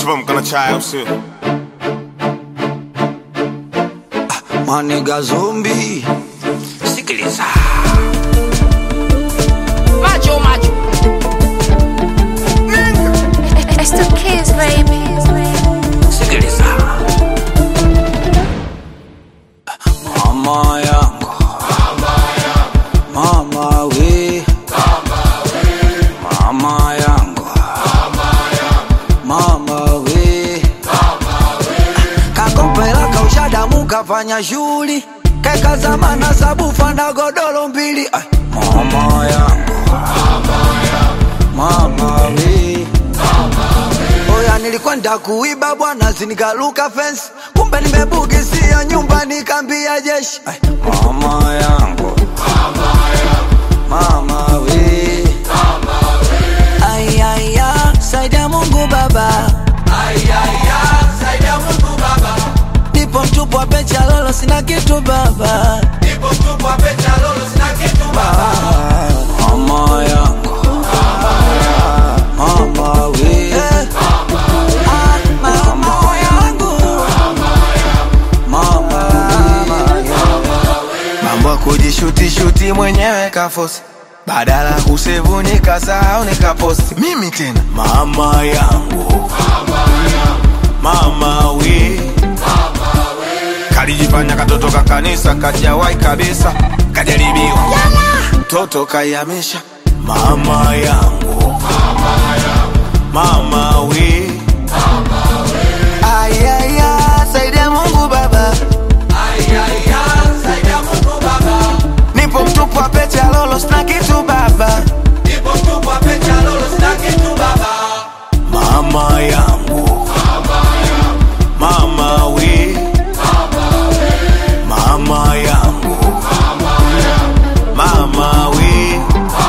tuamka na chai au sio? Maniga zombi, sikiliza Macho macho. It's the kids, baby. sikiliza, mama yangu, mama we, mama yangu, mama we, kakopela kaushadamu kafanya shughuli kekazamana sabufa na godoro mbili Ai, mama yangu, mama we Oya, nilikwenda kuiba bwana, sinikaluka fence, kumbe nimebugisia nyumba, nikambia jeshi. Ay, mama yangu, mama we, ayaya, saidia Mungu Baba, ayaya, saidia Mungu Baba, nipo mtupu wa pecha lolo, sina kitu baba, nipo mtupu wa pecha lolo, sina kitu baba, mama yangu, mama we, Ah, mama yangu, mama we. mambo ya kujishutishuti mwenyewe kafosi badala ya kusevu nikasahau nikaposti mimi tena mama yangu mama we kalijifanya katoto ka kanisa kajawai kabisa kajaribiwa mtoto kayamisha mama yangu mama we ayaya saidia mungu baba nipo mtupu wa pete ya lolo sina kitu baba mama yangu mama we mama yangu mama we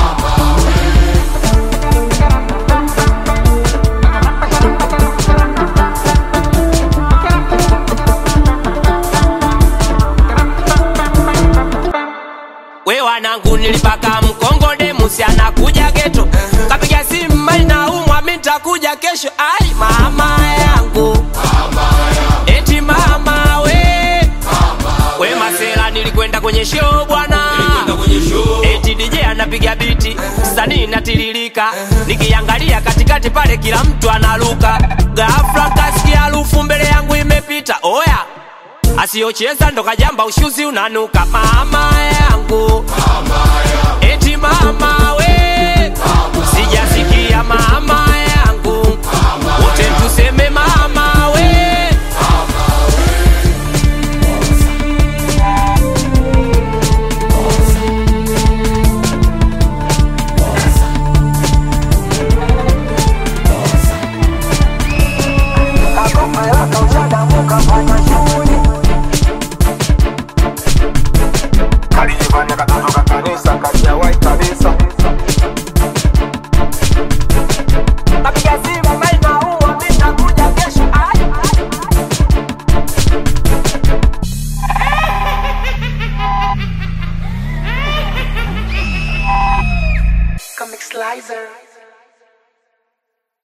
We wanangu nilipaka mkongode musi anakuja geto kapiga simu mali na umwa mi nitakuja kesho ai mama yangu eti mama we we masela nilikwenda kwenye show bwana eti DJ anapiga biti sanii natiririka nikiangalia katikati pale kila mtu analuka ghafla kasikia harufu mbele yangu imepita oya asiyocheza ndo kajamba ushuzi unanuka mama yangu eti mama